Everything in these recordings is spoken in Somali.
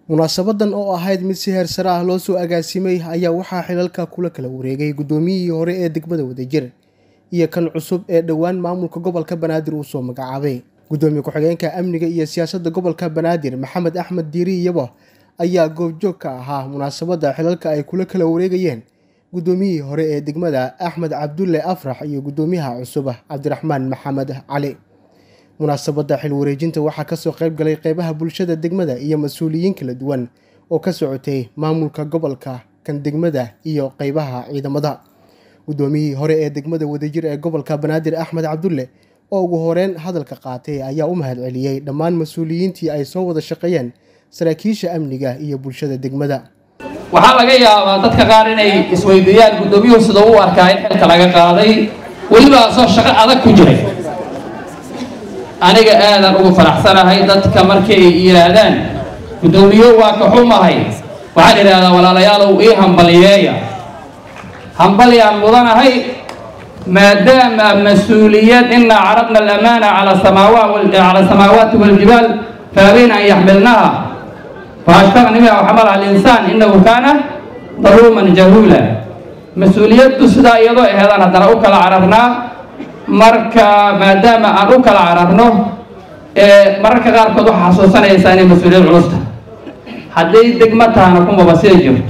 munaasabadan oo ahayd mid si heer sare ah loo soo agaasimay ayaa waxaa xilalka kula kala wareegay guddoomiyihii hore ee degmada wadajir iyo kan cusub ee dhowaan maamulka gobolka banaadir uu soo magacaabay guddoomiye ku-xigeenka amniga iyo siyaasadda gobolka banaadir maxamed axmed diiri iyabo ayaa goobjoog ka ahaa munaasabadda xilalka ay kula kala wareegayeen guddoomiyihii hore ee degmada axmed cabdulle afrax iyo guddoomiyaha cusub cabdiraxmaan maxamed cali munaasabadda xil wareejinta waxaa kasoo qayb galay qeybaha bulshada degmada iyo mas-uuliyiin kala duwan oo ka socotay maamulka gobolka kan degmada iyo qeybaha ciidamada guddoomiyihii hore ee degmada wadajir ee gobolka banaadir axmed cabdulle oo ugu horeyn hadalka qaatay ayaa u mahad celiyey dhammaan mas-uuliyiintii ay soo wada shaqeeyeen saraakiisha amniga iyo bulshada degmada waxaa laga yaabaa dadka qaar inay isweydiiyaan guddoomiyuhu sida u arkaa in xilka laga qaaday weliba asoo shaqo adag ku jiray aniga aadan ugu faraxsanahay dadka markay yidhaahdaan guddoomiyo waa ka xumahay waxaan idhahdaa walaalayaalow ii hambaliyeeya hambalyaan mudanahay maadaama mas-uuliyad inaa carabna alamaana cala samaawaati waljibaal faabayna an yaxmilnaha faashfaqni minha waxamalaha alinsaan innahu kaana daluuman jahuula mas-uuliyaddu sidaa iyadoo aheedaan haddana u kala cararnaa marka maadaama aan u kala cararno mararka qaarkood waxaa xasuusanaysaa inay mas-uuliyad culusta hadday degmo tahana kumaba sii jirto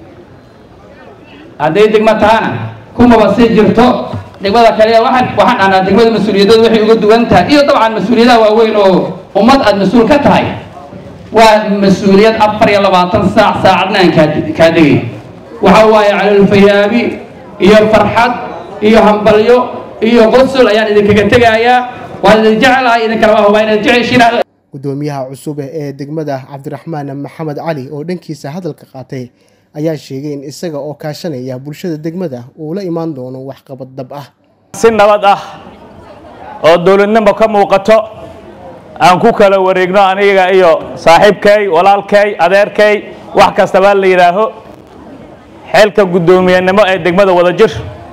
hadday degmo tahana kumaba sii jirto degmada kale waxaan waxaan dhahnaa degmada mas-uuliyadooda waxay uga duwan tahay iyo dabcan mas-uuliyadaha waaweyn oo ummad aada mas-uul ka tahay waa mas-uuliyad afar iyo labaatan saac saacadna aan kaa kaa degay waxa waaye calolfayaabi iyo farxad iyo hambalyo iyo qosol ayaan idinkaga tegayaa waan idin jecelahay idinkala waa hubaa inaad jeceshiin guddoomiyaha cusub ee degmada cabdiraxmaan maxamed cali oo dhankiisa hadalka qaatay ayaa sheegay in isaga oo kaashanaya bulshada degmada uu la imaan doono waxqabad dab ah si nabad ah oo dowladnimo ka muuqato aan ku kala wareegno aniga iyo saaxiibkay walaalkay adeerkay wax kastabaa la yidhaaho xeelka guddoomiyenimo ee degmada wadajir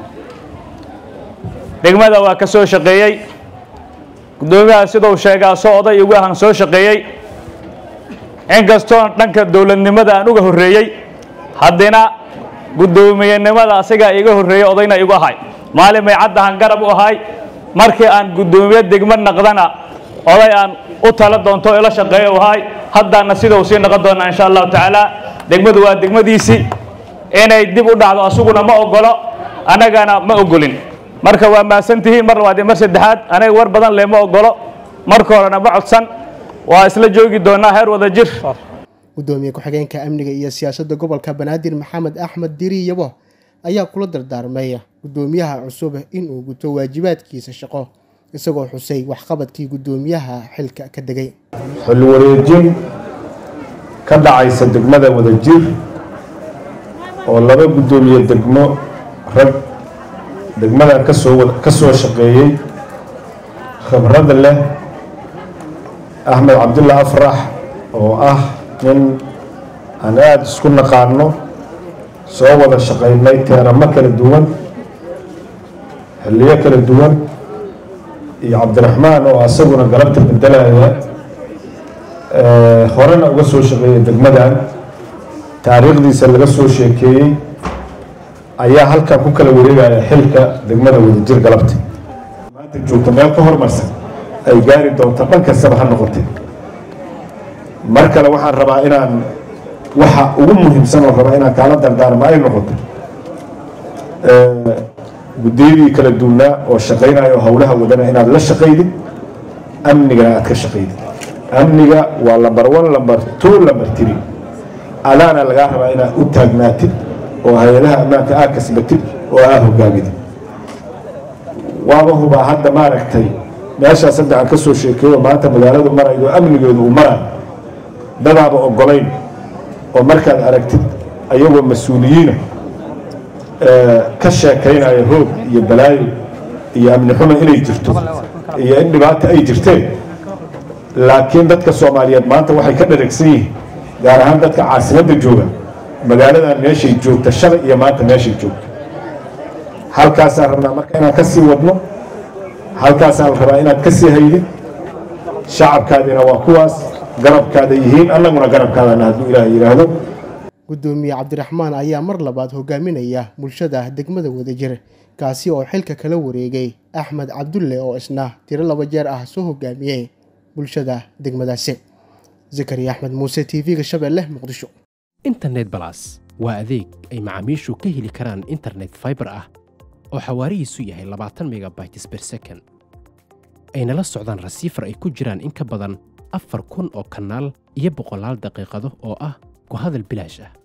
degmada waa ka soo shaqeeyey guddoomiyaha siduu sheegaa soo oday ugu ahan soo shaqeeyey inkastoo dhanka dowladnimada aan uga horreeyey haddina guddoomiyenimada asigaa iga horreeyey odayna igu ahay maalin may caddahan garab u ahay markii aan guddoomiye degmo naqdana oday aan u tala doonto ila shaqeeyo u ahay haddaana sidau sii noqon doonaa insha allahu tacaala degmadu waa degmadiisii inay dib u dhacdo asuguna ma ogolo annagana ma ogolin marka waa mahadsantihiin mar labaad iyo mar saddexaad aniga war badan leh ma ogolo marka horena ma codsan waa isla joogi doonaa heer wada jir guddoomiye ku-xigeenka amniga iyo siyaasadda gobolka banaadir maxamed axmed diri yabo ayaa kula dardaarmay guddoomiyaha cusub inuu guto waajibaadkiisa shaqo isagoo xusay waxqabadkii guddoomiyaha xilka ka degay xil wareejin ka dhacaysa degmada wadajir oo laba guddoomiye degmo rag degmadan kasoo ka soo shaqeeyey khibrada leh axmed cabdulla afrax oo ah nin aan aada isku naqaano soo wada shaqaynay teeramo kala duwan xilliyo kala duwan iyo cabdiraxmaan oo asaguna galabta bedelaya horena uga soo shaqeeyay degmadan taariikhdiisa laga soo sheekeeyey ayaa halkan ku kala wareegaya xilka degmada wadajir galabta maanta joogta meel ka hormarsan ay gaari doonto dhan kastaba ha noqotay mar kale waxaan rabaa inaan waxa ugu muhiimsan oo rabaa inaan kaala dardaarma ay noqoto guddiyadii kala duwnaa oo shaqaynayo howlaha wadana inaad la shaqaydid amnigana aad ka shaqaydid amniga waa lamber one lamber two lamber three adaana lagaa rabaa inaad u taagnaatid oo hay-adaha ammaanka aad kasbatid oo aad hogaamidid waaba hubaa hadda maaragtay meeshaas hadda aan ka soo sheekeeyo maanta magaaladu maraydo amnigeedu uu marayo dadaaba ogolayn oo markaad aragtid ayagoo mas-uuliyiina ka sheekaynaya hoog iyo balaayo iyo amni xumo inay jirto iyo in dhibaata ay jirteen laakiin dadka soomaaliyeed maanta waxay ka dharagsan yihiin gaar ahaan dadka caasimadda jooga magaaladan meeshay joogta shalay iyo maanta meeshay joogto halkaasaan rabnaa marka inaan ka sii wadno halkaasaan rabaa inaad ka sii haydid shacabkaadina waa kuwaas garabkaada yihiin annaguna garabkaadana hadduu ilaah yidhaahdo guddoomiye cabdiraxmaan ayaa mar labaad hogaaminaya bulshada degmada wadajir kaasi oo xilka kala wareegay axmed cabdulle oo isna tiro laba jeer ah soo hogaamiyey bulshada degmadaasi zakariya axmed muuse t v-ga shabeelle muqdisho internet balas waa adeeg ay macaamiishu ka heli karaan internet faibar ah oo xawaarihiisu yahay labaatan megabytes ber second ayna la socdaan rasiifar ay ku jiraan in ka badan afar kun oo kanaal iyo boqolaal daqiiqado oo ah ku hadal bilaash ah